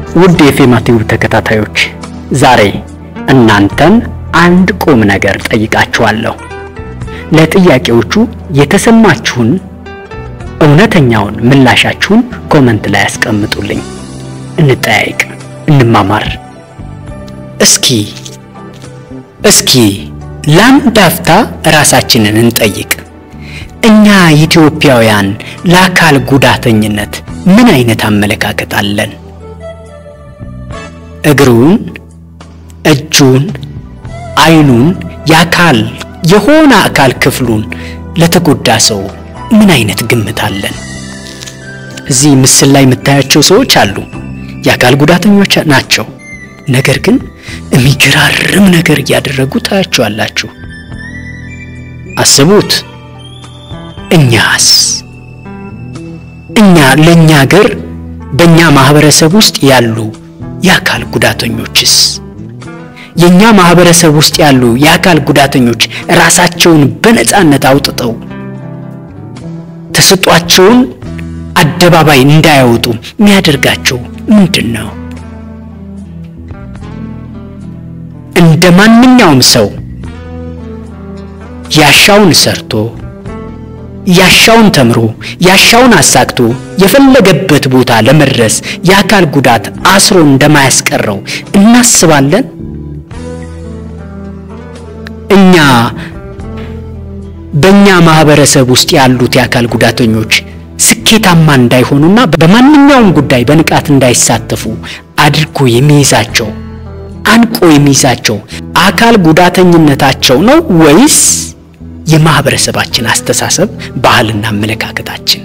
ውድ የፌማ ቲዩብ ተከታታዮች ዛሬ እናንተን አንድ ቁም ነገር ጠይቃችኋለሁ። ለጥያቄዎቹ የተሰማችሁን እውነተኛውን ምላሻችሁን ኮመንት ላይ ያስቀምጡልኝ። እንጠያይቅ፣ እንማማር። እስኪ እስኪ ለአንድ አፍታ ራሳችንን እንጠይቅ። እኛ ኢትዮጵያውያን ለአካል ጉዳተኝነት ምን አይነት አመለካከት አለን? እግሩን፣ እጁን፣ አይኑን የአካል የሆነ አካል ክፍሉን ለተጎዳ ሰው ምን አይነት ግምት አለን? እዚህ ምስል ላይ የምታያቸው ሰዎች አሉ፣ የአካል ጉዳተኞች ናቸው። ነገር ግን የሚገራርም ነገር እያደረጉ ታያቸዋላችሁ። አስቡት። እኛስ እኛ ለእኛ ሀገር በእኛ ማህበረሰብ ውስጥ ያሉ የአካል ጉዳተኞችስ የእኛ ማህበረሰብ ውስጥ ያሉ የአካል ጉዳተኞች ራሳቸውን በነፃነት አውጥተው ተሰጧቸውን አደባባይ እንዳያወጡ የሚያደርጋቸው ምንድን ነው? እንደ ማንኛውም ሰው ያሻውን ሰርቶ ያሻውን ተምሮ ያሻውን አሳክቶ የፈለገበት ቦታ ለመድረስ የአካል ጉዳት አስሮ እንደማያስቀረው እናስባለን። እኛ በእኛ ማህበረሰብ ውስጥ ያሉት የአካል ጉዳተኞች ስኬታማ እንዳይሆኑና በማንኛውም ጉዳይ በንቃት እንዳይሳተፉ አድርጎ የሚይዛቸው አንቆ የሚይዛቸው አካል ጉዳተኝነታቸው ነው ወይስ የማህበረሰባችን አስተሳሰብ፣ ባህልና አመለካከታችን?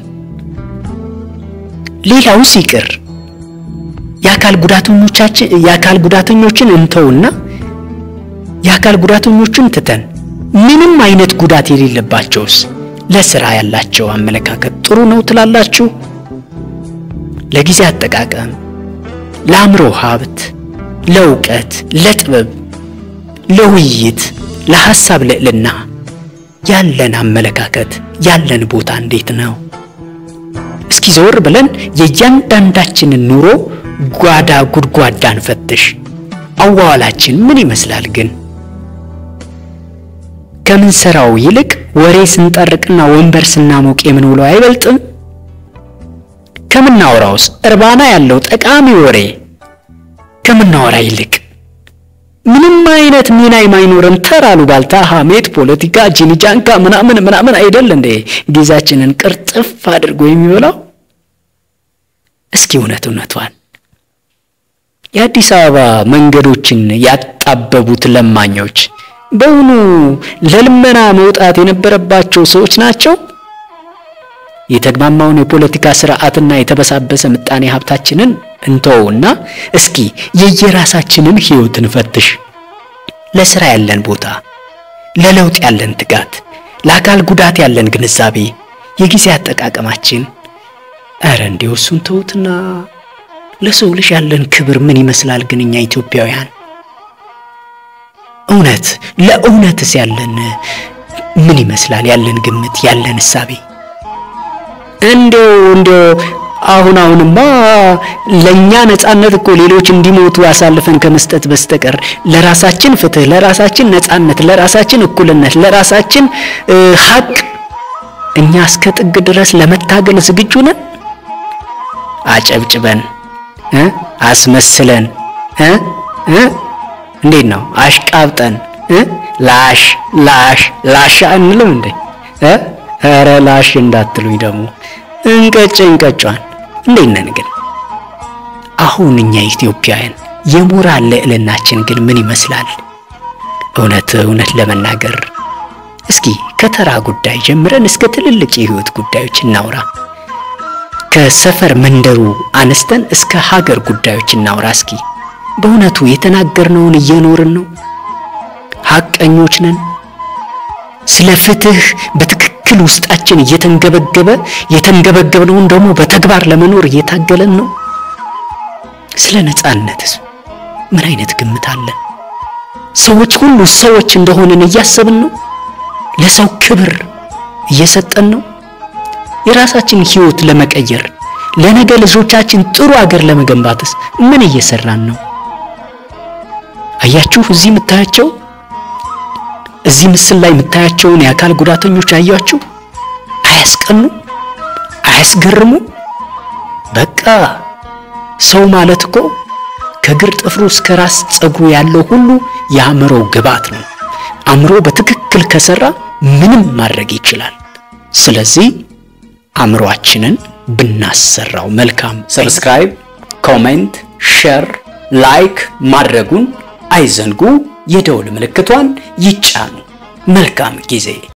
ሌላው ሲቅር የአካል ጉዳተኞቻችን የአካል ጉዳተኞችን እንተውና የአካል ጉዳተኞችን ትተን ምንም አይነት ጉዳት የሌለባቸውስ ለስራ ያላቸው አመለካከት ጥሩ ነው ትላላችሁ? ለጊዜ አጠቃቀም፣ ለአእምሮ ሀብት፣ ለእውቀት፣ ለጥበብ፣ ለውይይት፣ ለሐሳብ ልዕልና ያለን አመለካከት ያለን ቦታ እንዴት ነው? እስኪ ዘወር ብለን የእያንዳንዳችንን ኑሮ ጓዳ ጉድጓዳን ፈትሽ። አዋዋላችን ምን ይመስላል ግን? ከምንሰራው ይልቅ ወሬ ስንጠርቅና ወንበር ስናሞቅ የምንውለው አይበልጥም? ከምናወራውስ እርባና ያለው ጠቃሚ ወሬ ከምናወራ ይልቅ ምንም አይነት ሚና የማይኖረን ተራሉ ባልታ ሐሜት፣ ፖለቲካ፣ ጂኒጃንካ ምናምን ምናምን አይደል እንዴ ጊዜያችንን ቅርጥፍ አድርጎ የሚበላው? እስኪ እውነት እውነቷን የአዲስ አበባ መንገዶችን ያጣበቡት ለማኞች በእውኑ ለልመና መውጣት የነበረባቸው ሰዎች ናቸው? የተግማማውን የፖለቲካ ስርዓትና የተበሳበሰ ምጣኔ ሀብታችንን እንተውና እስኪ የየራሳችንን ህይወት እንፈትሽ። ለስራ ያለን ቦታ፣ ለለውጥ ያለን ትጋት፣ ለአካል ጉዳት ያለን ግንዛቤ፣ የጊዜ አጠቃቀማችን፣ እረ እንዲሁ እሱን ተውትና ለሰው ልጅ ያለን ክብር ምን ይመስላል ግን እኛ ኢትዮጵያውያን? እውነት ለእውነትስ ያለን ምን ይመስላል? ያለን ግምት ያለን እሳቤ እንዲው እንዲው አሁን አሁንማ ለኛ ነጻነት እኮ ሌሎች እንዲሞቱ አሳልፈን ከመስጠት በስተቀር ለራሳችን ፍትህ፣ ለራሳችን ነጻነት፣ ለራሳችን እኩልነት፣ ለራሳችን ሀቅ እኛ እስከ ጥግ ድረስ ለመታገል ዝግጁ ነን። አጨብጭበን አስመስለን እንዴት ነው አሽቃብጠን ላሽ ላሽ ላሻ እንልም እንዴ? ኧረ ላሽ እንዳትሉኝ ደግሞ እንቀጭ እንቀጯን እንዴት ነን ግን? አሁን እኛ ኢትዮጵያውያን የሞራል ልዕልናችን ግን ምን ይመስላል? እውነት እውነት ለመናገር እስኪ ከተራ ጉዳይ ጀምረን እስከ ትልልቅ የህይወት ጉዳዮች እናውራ። ከሰፈር መንደሩ አነስተን እስከ ሀገር ጉዳዮች እናውራ። እስኪ በእውነቱ የተናገርነውን እየኖርን ነው? ሐቀኞች ነን? ስለ ፍትህ በትክክል ውስጣችን እየተንገበገበ የተንገበገብነውን ደግሞ በተግባር ለመኖር እየታገለን ነው? ስለ ነጻነትስ ምን አይነት ግምት አለን? ሰዎች ሁሉ ሰዎች እንደሆንን እያሰብን ነው? ለሰው ክብር እየሰጠን ነው? የራሳችን ህይወት ለመቀየር ለነገ ልጆቻችን ጥሩ ሀገር ለመገንባትስ ምን እየሰራን ነው? አያችሁ፣ እዚህ የምታያቸው እዚህ ምስል ላይ የምታያቸውን የአካል ጉዳተኞች አያችሁ? አያስቀኑ? አያስገርሙ? በቃ ሰው ማለት እኮ ከግር ጥፍሩ እስከ ራስ ፀጉሩ ያለው ሁሉ የአእምሮ ግብዓት ነው። አእምሮ በትክክል ከሰራ ምንም ማድረግ ይችላል። ስለዚህ አእምሮአችንን ብናሰራው መልካም። ሰብስክራይብ፣ ኮሜንት፣ ሼር፣ ላይክ ማድረጉን አይዘንጉ። የደውል ምልክቷን ይጫኑ። መልካም ጊዜ